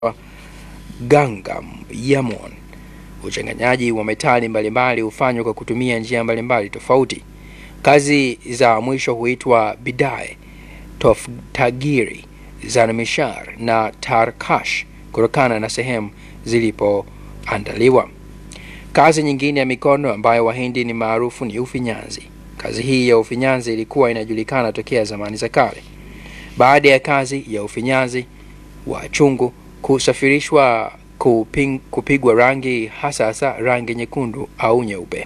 Gangam Yamon. Uchanganyaji wa metali mbalimbali hufanywa kwa kutumia njia mbalimbali tofauti. Kazi za mwisho huitwa bidae, toftagiri, zanmishar na tarkash kutokana na sehemu zilipoandaliwa. Kazi nyingine ya mikono ambayo Wahindi ni maarufu ni ufinyanzi. Kazi hii ya ufinyanzi ilikuwa inajulikana tokea zamani za kale. Baada ya kazi ya ufinyanzi wa chungu kusafirishwa kuping, kupigwa rangi hasa hasa rangi nyekundu au nyeupe.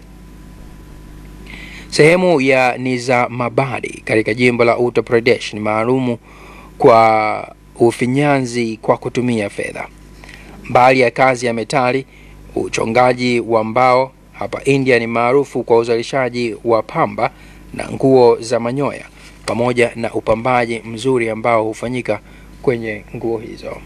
Sehemu ya Nizamabadi katika jimbo la Uttar Pradesh ni maalumu kwa ufinyanzi kwa kutumia fedha. Mbali ya kazi ya metali, uchongaji wa mbao hapa India ni maarufu kwa uzalishaji wa pamba na nguo za manyoya pamoja na upambaji mzuri ambao hufanyika kwenye nguo hizo.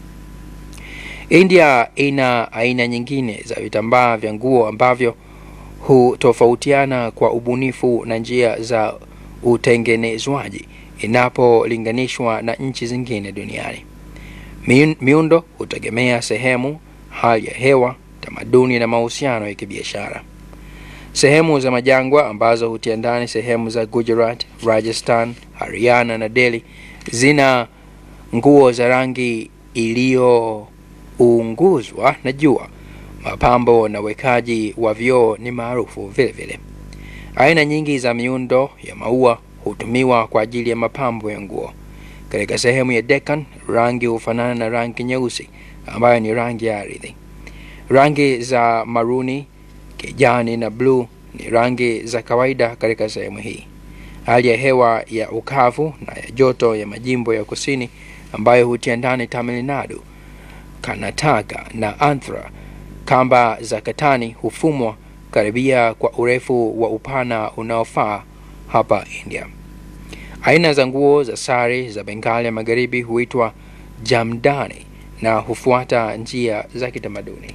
India ina aina nyingine za vitambaa vya nguo ambavyo hutofautiana kwa ubunifu na njia za utengenezwaji inapolinganishwa na nchi zingine duniani. Miundo hutegemea sehemu, hali ya hewa, tamaduni na mahusiano ya kibiashara. Sehemu za majangwa ambazo hutia ndani sehemu za Gujarat, Rajasthan, Haryana na Delhi zina nguo za rangi iliyounguzwa na jua. Mapambo na wekaji wa vioo ni maarufu vile vile. Aina nyingi za miundo ya maua hutumiwa kwa ajili ya mapambo ya nguo. Katika sehemu ya Deccan, rangi hufanana na rangi nyeusi ambayo ni rangi ya ardhi. Rangi za maruni, kijani na bluu ni rangi za kawaida katika sehemu hii. Hali ya hewa ya ukavu na ya joto ya majimbo ya kusini ambayo hutia ndani Tamil Nadu, Karnataka na Andhra, kamba za katani hufumwa karibia kwa urefu wa upana unaofaa hapa India. Aina za nguo za sari za Bengali ya magharibi huitwa jamdani na hufuata njia za kitamaduni.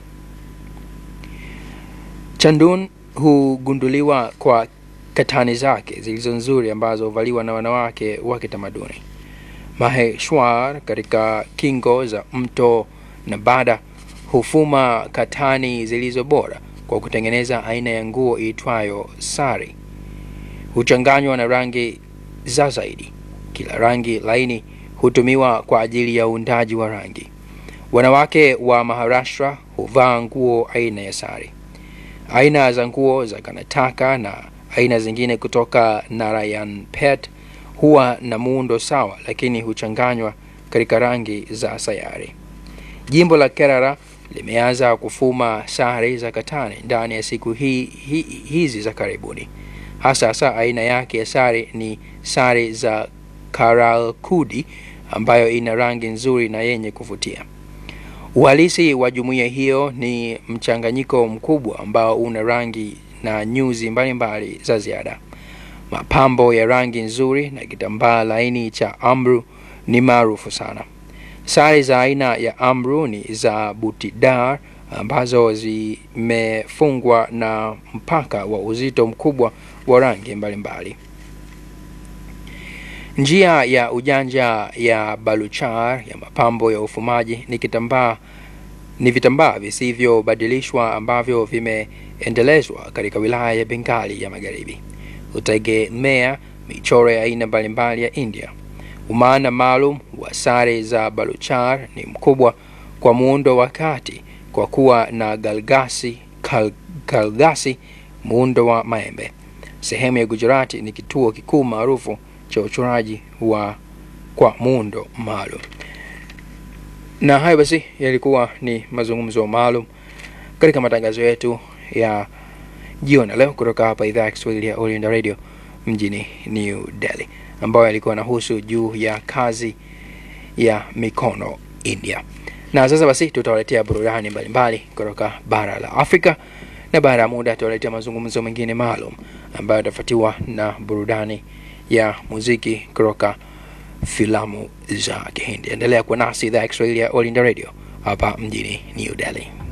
Chandun hugunduliwa kwa katani zake zilizo nzuri ambazo huvaliwa na wanawake wa kitamaduni. Maheshwar katika kingo za mto Nabada hufuma katani zilizo bora kwa kutengeneza aina ya nguo iitwayo sari. Huchanganywa na rangi za zaidi. Kila rangi laini hutumiwa kwa ajili ya uundaji wa rangi. Wanawake wa Maharashtra huvaa nguo aina ya sari. Aina za nguo za Karnataka na aina zingine kutoka Narayanpet huwa na muundo sawa, lakini huchanganywa katika rangi za sayari. Jimbo la Kerala limeanza kufuma sare za katani ndani ya siku hi, hi, hizi za karibuni. Hasa hasa aina yake ya sare ni sare za Karalkudi ambayo ina rangi nzuri na yenye kuvutia. Uhalisi wa jumuiya hiyo ni mchanganyiko mkubwa ambao una rangi na nyuzi mbalimbali za ziada. Mapambo ya rangi nzuri na kitambaa laini cha amru ni maarufu sana. Sare za aina ya amru ni za butidar ambazo zimefungwa na mpaka wa uzito mkubwa wa rangi mbalimbali. Njia ya ujanja ya Baluchar ya mapambo ya ufumaji ni kitambaa ni vitambaa visivyobadilishwa ambavyo vimeendelezwa katika wilaya ya Bengali ya Magharibi. Hutegemea michoro ya aina mbalimbali ya India. Umaana maalum wa sare za Baluchar ni mkubwa kwa muundo wa kati kwa kuwa na galgasi, kal, kalgasi muundo wa maembe. Sehemu ya Gujarati ni kituo kikuu maarufu cha uchoraji wa kwa muundo maalum. Na hayo basi yalikuwa ni mazungumzo maalum katika matangazo yetu ya jioni leo kutoka hapa idhaa ya Kiswahili ya All India Radio mjini New Delhi, ambayo yalikuwa nahusu juu ya kazi ya mikono India. Na sasa basi tutawaletea burudani mbalimbali kutoka bara la Afrika, na baada ya muda tutawaletea mazungumzo mengine maalum ambayo yatafuatiwa na burudani ya muziki kutoka filamu za Kihindi. Endelea kuwa nasi idhaa ya Kiswahili ya All India Radio hapa mjini New Delhi.